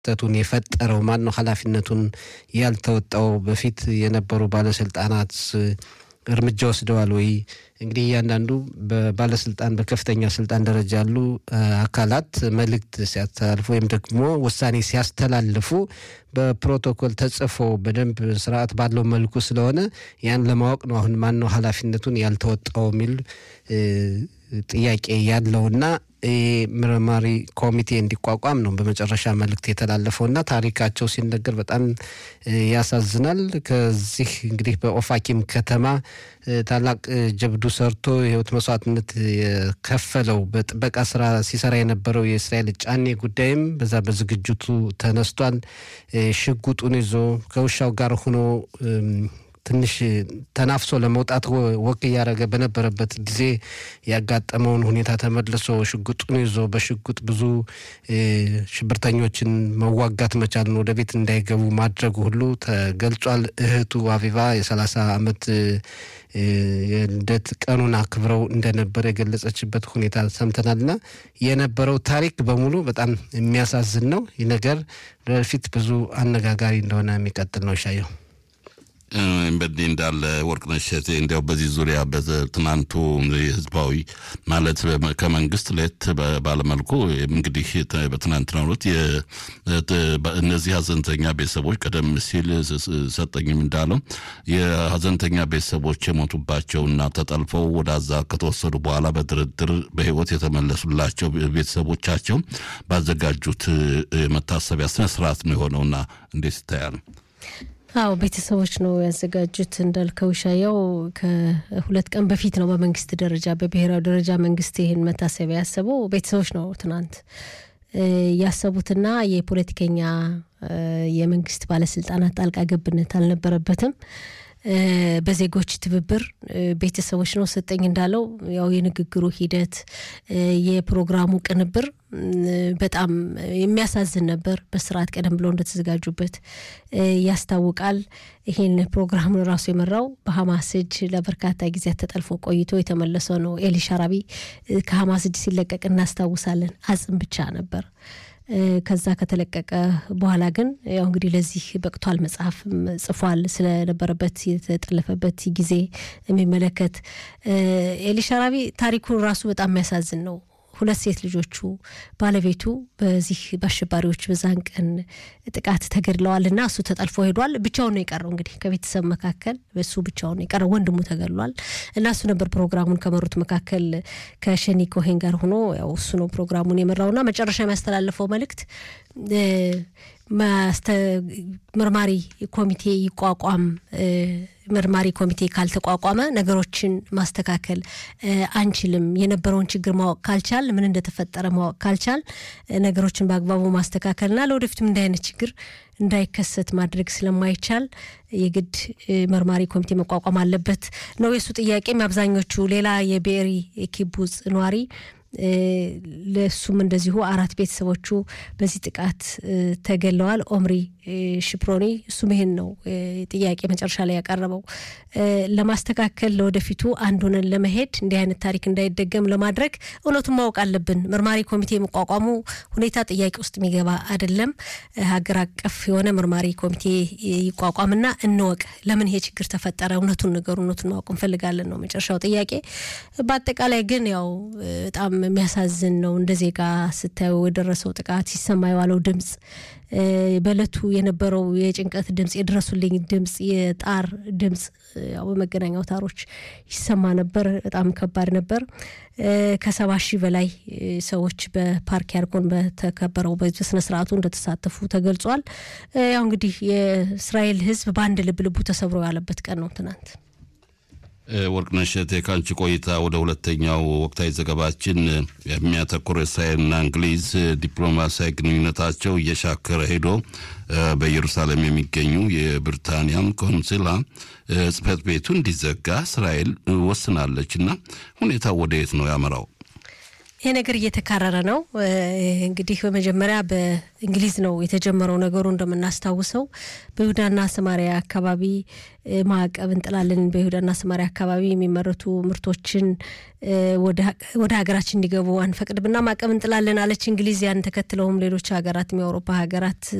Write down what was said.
ክስተቱን የፈጠረው ማን ነው? ኃላፊነቱን ያልተወጣው በፊት የነበሩ ባለስልጣናት እርምጃ ወስደዋል ወይ? እንግዲህ እያንዳንዱ በባለስልጣን በከፍተኛ ስልጣን ደረጃ ያሉ አካላት መልእክት ሲያስተላልፉ ወይም ደግሞ ውሳኔ ሲያስተላልፉ በፕሮቶኮል ተጽፎ በደንብ ስርዓት ባለው መልኩ ስለሆነ ያን ለማወቅ ነው። አሁን ማን ነው ኃላፊነቱን ያልተወጣው የሚል ጥያቄ ያለውና ምርማሪ ኮሚቴ እንዲቋቋም ነው በመጨረሻ መልእክት የተላለፈውና ታሪካቸው ሲነገር በጣም ያሳዝናል። ከዚህ እንግዲህ በኦፋኪም ከተማ ታላቅ ጀብዱ ሰርቶ የህይወት መስዋዕትነት የከፈለው በጥበቃ ስራ ሲሰራ የነበረው የእስራኤል ጫኔ ጉዳይም በዛ በዝግጅቱ ተነስቷል። ሽጉጡን ይዞ ከውሻው ጋር ሆኖ ትንሽ ተናፍሶ ለመውጣት ወቅ እያደረገ በነበረበት ጊዜ ያጋጠመውን ሁኔታ ተመልሶ ሽጉጡን ይዞ በሽጉጥ ብዙ ሽብርተኞችን መዋጋት መቻልን ወደ ቤት እንዳይገቡ ማድረጉ ሁሉ ተገልጿል። እህቱ አቪቫ የሰላሳ ዓመት የልደት ቀኑን አክብረው እንደነበር የገለጸችበት ሁኔታ ሰምተናልና የነበረው ታሪክ በሙሉ በጣም የሚያሳዝን ነው። ይህ ነገር ወደፊት ብዙ አነጋጋሪ እንደሆነ የሚቀጥል ነው። ሻየው በዚህ እንዳለ ወርቅነሽ እሸቴ እንዲያው በዚህ ዙሪያ በትናንቱ ህዝባዊ ማለት ከመንግስት ለየት ባለመልኩ እንግዲህ በትናንትናው ዕለት እነዚህ ሀዘንተኛ ቤተሰቦች ቀደም ሲል ሰጠኝም እንዳለው የሀዘንተኛ ቤተሰቦች የሞቱባቸውና ተጠልፈው ወደ አዛ ከተወሰዱ በኋላ በድርድር በህይወት የተመለሱላቸው ቤተሰቦቻቸው ባዘጋጁት መታሰቢያ ስነስርዓት ነው የሆነውና እንዴት ይታያል? አዎ ቤተሰቦች ነው ያዘጋጁት። እንዳልከው ሻያው ከሁለት ቀን በፊት ነው በመንግስት ደረጃ በብሔራዊ ደረጃ መንግስት ይህን መታሰቢያ ያሰበው ቤተሰቦች ነው ትናንት ያሰቡትና የፖለቲከኛ የመንግስት ባለስልጣናት ጣልቃ ገብነት አልነበረበትም። በዜጎች ትብብር ቤተሰቦች ነው ሰጠኝ እንዳለው ያው የንግግሩ ሂደት የፕሮግራሙ ቅንብር በጣም የሚያሳዝን ነበር። በስርዓት ቀደም ብለው እንደተዘጋጁበት ያስታውቃል። ይህን ፕሮግራም ራሱ የመራው በሀማስ እጅ ለበርካታ ጊዜያት ተጠልፎ ቆይቶ የተመለሰው ነው ኤሊ ሻራቢ ከሀማስ እጅ ሲለቀቅ እናስታውሳለን። አጽም ብቻ ነበር። ከዛ ከተለቀቀ በኋላ ግን ያው እንግዲህ ለዚህ በቅቷል። መጽሐፍ ጽፏል። ስለነበረበት የተጠለፈበት ጊዜ የሚመለከት ኤሊ ሻራቢ ታሪኩ ራሱ በጣም የሚያሳዝን ነው። ሁለት ሴት ልጆቹ ባለቤቱ በዚህ በአሸባሪዎች በዛን ቀን ጥቃት ተገድለዋል እና እሱ ተጠልፎ ሄዷል። ብቻውን ነው የቀረው። እንግዲህ ከቤተሰብ መካከል እሱ ብቻውን ነው የቀረው። ወንድሙ ተገድሏል እና እሱ ነበር ፕሮግራሙን ከመሩት መካከል ከሸኒ ኮሄን ጋር ሆኖ ያው እሱ ነው ፕሮግራሙን የመራውና መጨረሻ የሚያስተላልፈው መልእክት መርማሪ ኮሚቴ ይቋቋም መርማሪ ኮሚቴ ካልተቋቋመ ነገሮችን ማስተካከል አንችልም። የነበረውን ችግር ማወቅ ካልቻል፣ ምን እንደተፈጠረ ማወቅ ካልቻል ነገሮችን በአግባቡ ማስተካከልና ለወደፊትም እንዲህ አይነት ችግር እንዳይከሰት ማድረግ ስለማይቻል የግድ መርማሪ ኮሚቴ መቋቋም አለበት ነው የእሱ ጥያቄም። አብዛኞቹ ሌላ የቤሪ ኪቡጽ ነዋሪ ለእሱም እንደዚሁ አራት ቤተሰቦቹ በዚህ ጥቃት ተገለዋል። ኦምሪ ሽፕሮኒ እሱም ይሄን ነው ጥያቄ መጨረሻ ላይ ያቀረበው። ለማስተካከል ለወደፊቱ አንድ ሆነን ለመሄድ እንዲህ አይነት ታሪክ እንዳይደገም ለማድረግ እውነቱን ማወቅ አለብን። መርማሪ ኮሚቴ የመቋቋሙ ሁኔታ ጥያቄ ውስጥ የሚገባ አይደለም። ሀገር አቀፍ የሆነ መርማሪ ኮሚቴ ይቋቋምና እንወቅ፣ ለምን ይሄ ችግር ተፈጠረ፣ እውነቱን ነገሩ እውነቱን ማወቅ እንፈልጋለን ነው መጨረሻው ጥያቄ። በአጠቃላይ ግን ያው በጣም የሚያሳዝን ነው። እንደ ዜጋ ስታዩ የደረሰው ጥቃት ሲሰማ የዋለው ድምፅ በእለቱ የነበረው የጭንቀት ድምፅ፣ የድረሱልኝ ድምፅ፣ የጣር ድምፅ ያው በመገናኛ አውታሮች ይሰማ ነበር። በጣም ከባድ ነበር። ከሰባ ሺህ በላይ ሰዎች በፓርክ ያርጎን በተከበረው በስነ ስርዓቱ እንደተሳተፉ ተገልጿል። ያው እንግዲህ የእስራኤል ሕዝብ በአንድ ልብ ልቡ ተሰብሮ ያለበት ቀን ነው ትናንት። ወርቅነሽ እቴ ከአንቺ ቆይታ ወደ ሁለተኛው ወቅታዊ ዘገባችን የሚያተኩር እስራኤልና እንግሊዝ ዲፕሎማሲያዊ ግንኙነታቸው እየሻከረ ሄዶ በኢየሩሳሌም የሚገኙ የብሪታንያም ቆንስላ ጽሕፈት ቤቱ እንዲዘጋ እስራኤል ወስናለች እና ሁኔታው ወደ የት ነው ያመራው? ይሄ ነገር እየተካረረ ነው። እንግዲህ በመጀመሪያ በእንግሊዝ ነው የተጀመረው ነገሩ እንደምናስታውሰው በይሁዳና ሰማሪያ አካባቢ ማዕቀብ እንጥላለን፣ በይሁዳና ሰማሪያ አካባቢ የሚመረቱ ምርቶችን ወደ ሀገራችን እንዲገቡ አንፈቅድምና ማዕቀብ እንጥላለን አለች እንግሊዝ። ያን ተከትለውም ሌሎች ሀገራት የአውሮፓ ሀገራት